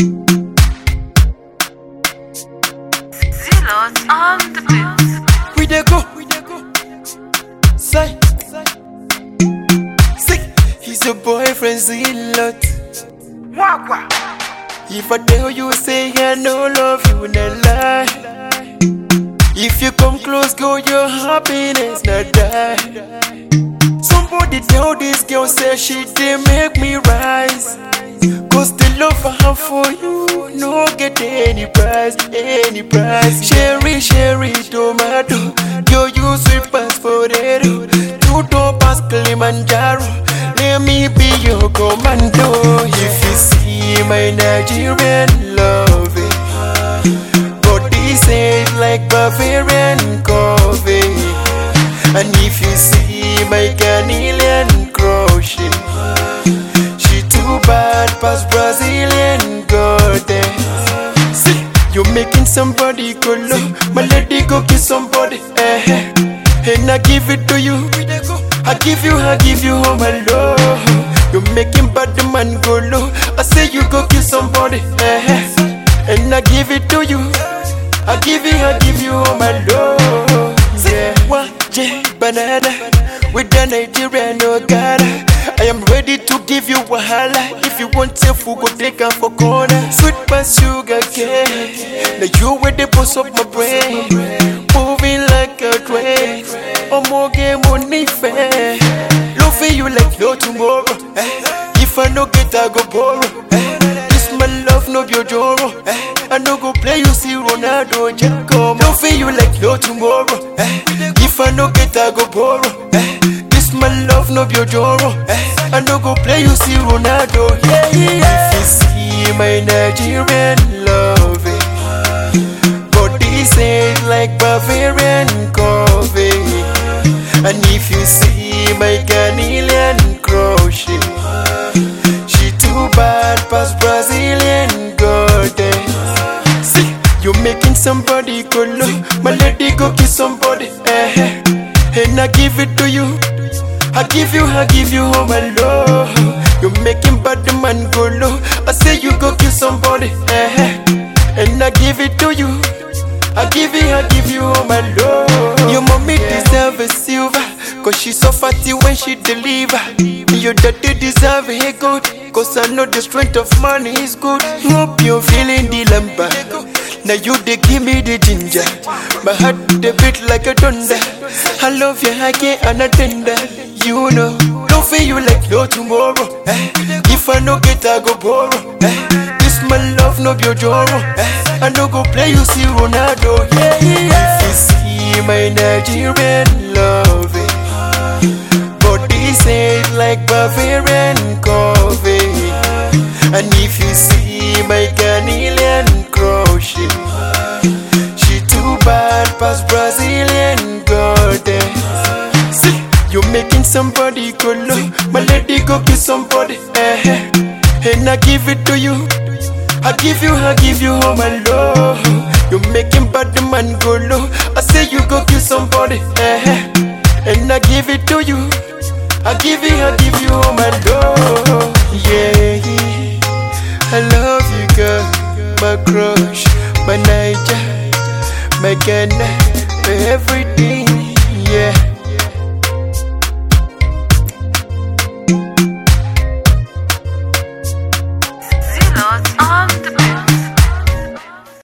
Zealot on the beat. We dey go. Say. Say. He's your boyfriend, Zealot. If I tell you, say I no love you, not lie. If you come close, girl, your happiness not die. Somebody tell this girl, say she did make me rise. Cause the love I have for you, no get any price, any price. Cherry, cherry, tomato, yo, you sweet past potato. Two door pass Kilimanjaro, let me be your commando. If you see my Nigerian love, body says like Bavarian coffee. And if you see my Ghanaian crochet, she too bad past Brazilian goddess. See, you making somebody go low, my lady go kiss somebody, eh? eh. And I give it to you, I give you, I give you all my love. You making bad man go low, I say you go kiss somebody, eh? eh. And I give it to you, I give you, I give you all my love. Yeah, one J banana with the Nigerian Ogara. I am ready to give you wahala. If you want to food, go take her for corner. Sweet past sugar cane. Now you with the boss of my brain. Moving like a train. Oh, more game money fair. Loving you like no tomorrow. eh. If I no get, I go borrow. eh. This my love, no be joro. Eh. I no go play you, see Ronaldo, Jacob. Loving you like no tomorrow. Eh. If I no get, I go borrow. Eh. This my love, no be joro. Eh. I no go play you, see Ronaldo. Yeah, yeah. If you see my Nigerian love, body says like Bavarian coffee. And if you see my Ghanaian crochet, she too bad past Brazilian goddess. See, you making somebody go low, my lady go kiss somebody, eh? eh. And I give it to you, I give you, I give you all my love. You making bad man go low, I say you go kiss somebody, eh? eh. And I give it to you. I give you, I give you all my love. Your mommy deserve a silver, cause she so fatty when she deliver. Your daddy deserve a gold, cause I know the strength of money is good. Hope you're feeling the lumber. Now you they give me the ginger. My heart they beat like a thunder. I love you, I can't unattend You know, don't feel you like no tomorrow. eh. If I no get, I go borrow. eh. This my love, no be joro. eh. I no go play you, see Ronaldo. Yeah, yeah. If you see my Nigerian love, body says like Bavarian coffee. And if you see my Ghanaian crochet, she too bad past Brazilian goddess. See, you making somebody go low, my lady go kiss somebody, eh? eh. And I give it to you. I give you, I give you all my love. You making bad man go low. I say you go kill somebody, eh? eh. And I give it to you. I give you, I give you all my love. Yeah, I love you, girl. My crush, my Niger, my Ghana, my everything.